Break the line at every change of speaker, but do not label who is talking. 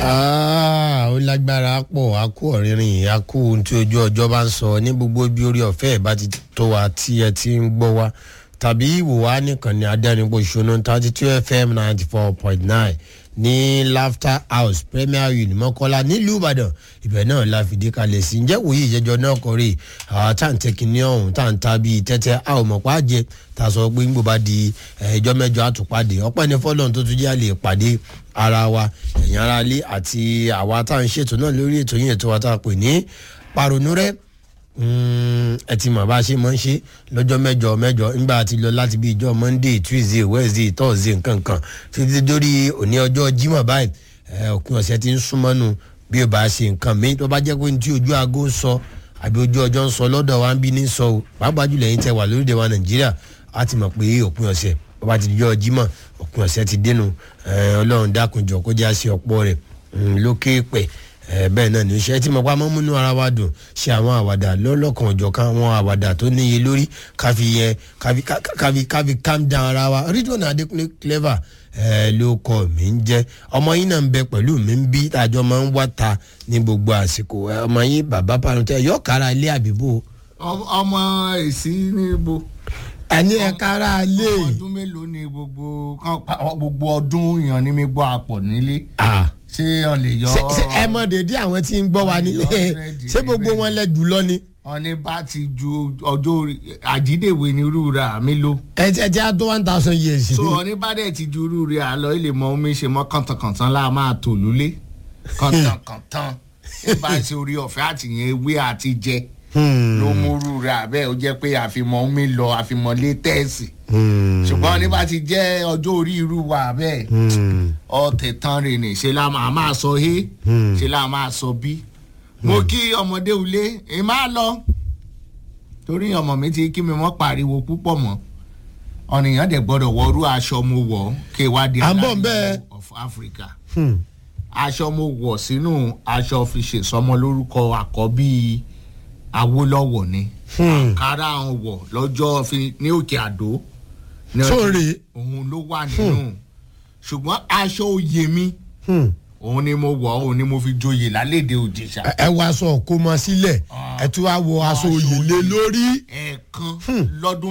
Ah, ó lágbára pọ̀ a kú ọ̀rìnrìn a kú ohun tí ojú ọjọ́ bá ń sọ ní gbogbo bí orí ọ̀fẹ́ ẹ̀ bá ti tó wa tí ẹ ti ń gbọ́ wa tàbí ìwò wa nìkan ní adẹ́rìnpọ̀ ìṣúná thirty two fm ninety four point nine ní laughter house premier uni mọ́kọ́lá nílùú ìbàdàn ibẹ̀ náà la fìdí kalẹ̀ sí ǹjẹ́ wòye ìjẹ́jọ́ náà kọ́rẹ́ àwọn tá à ń tẹ́kí ní ọ̀hún tá à ń ta bíi tẹ́tẹ́ a ò mọ̀ pa á jẹ tá a sọ pé ńgbò bá di ẹjọ́ mẹ́jọ àtúpàdé ọpẹ́ ní fọ́lọ́n tó tún jẹ́ àlè pàdé ara wa ẹ̀yìn ara ilé àti àwa tá à ń ṣètò náà lórí ètò yìí ètò wa tá a pè ní pàrònú rẹ̀ ẹ ti mọ̀ bá a ṣe máa ń ṣe lọ́jọ́ mẹ́jọ mẹ́jọ nígbà tí lọ láti bí ìjọ monday tuesday wednesday thursday nǹkan kan títí dórí òní ọjọ́ jimoh báyìí òpin ọ̀sẹ̀ ti ń súnmọ́nu bí o bá ṣe nǹkan mi tó bá jẹ́ pé ní tí ojú aago ń sọ àbí ojú ọjọ́ ń sọ lọ́dọ̀ wa ń bí ní sọ o pàápàá jùlọ yín tẹ wà lórílẹ̀ wa nàìjíríà á ti mọ̀ pé òpin ọ̀sẹ̀ bó bá ti di ọjọ́ jimoh òpin ọ̀sẹ̀ ti dénú ọlọ́run dákunjọ kó jẹ́ àṣẹ ọ̀pọ̀ rẹ̀ lókè pẹ̀ bẹ́ẹ̀ náà ní iṣẹ́ tí mo pa mọ́ múnú ara wa dùn ṣe àwọn àwàdà lọ́lọ́kan ọ̀jọ̀kan àwọn àwàdà tó níye lórí káfi yẹn káfi káfi káfi calm down ara wa rídùn adékúnlé clever ló kọ mi ń jẹ́ ọmọ yín náà ń bẹ pẹ̀lú mi ń bí tàjọ máa ń wá ta ní gbogbo àsìkò ọmọ yín bàbá parun yọ kára ilé àbíbò.
ọmọ èsì níbo.
ẹni ẹ kára ilé.
ọmọ ọdún mélòó ni gbogbo gbogbo ọdún yan ni mi gbọ́ àpọ̀ nílé.
ah
ṣé ọ lè yọ.
ẹ mọ dédé àwọn tí ń gbọ́ wa nílé ṣé gbogbo wọn lẹ jùlọ ni.
ọ̀ní bá ti ju ọjọ́ àjídèwé ni irú rà mí ló.
ẹ jẹ́ jẹ́ tó one thousand years.
so ọ̀ní bá dẹ̀ ti ju irú rẹ̀ àlọ́ ilé mọ omi ṣe mọ́ kàntànkàntàn láà máa tò lólé kàntànkàntàn ẹ bá ṣe orí ọ̀fẹ́ àtìyẹn ewé àti jẹ ló mú irú rẹ̀ àbẹ́ ó jẹ́ pé àfimọ́ omi lọ àfimọ́ létẹ́ẹ̀sì ṣùgbọ́n ní bá ti jẹ́ ọjọ́ orí irú wa bẹ́ẹ̀ ọ̀tẹ̀ tán rè ní ṣe la máa máa sọ hé ṣe la máa sọ bí. mo kí ọmọdé ulé ẹ máa lọ torí ọmọ mi ti kí mi mọ́ pariwo púpọ̀ mọ́ ọ̀nìyàn dẹ̀ gbọ́dọ̀ wọrú aṣọ mo wọ̀ kí wá di
aláàbò
of africa aṣọ mo wọ̀ sínú aṣọ fi ṣèsọmọ lórúkọ àkọ́bí awólọ́wọ̀ ni àkàrà àwọn wọ̀ lọ́jọ́ ní òkè àdó
sóòrè.
òun ló wà nínú ṣùgbọ́n aṣọ òye mi òun ni mo wọ̀ òun ni mo fi joyè lálẹ́dẹ̀ òjìṣà.
ẹ wọ aṣọ kó mọ sílẹ̀ ẹ tún wá wọ aṣọ òye lé lórí.
ẹ̀ẹ̀kan lọ́dún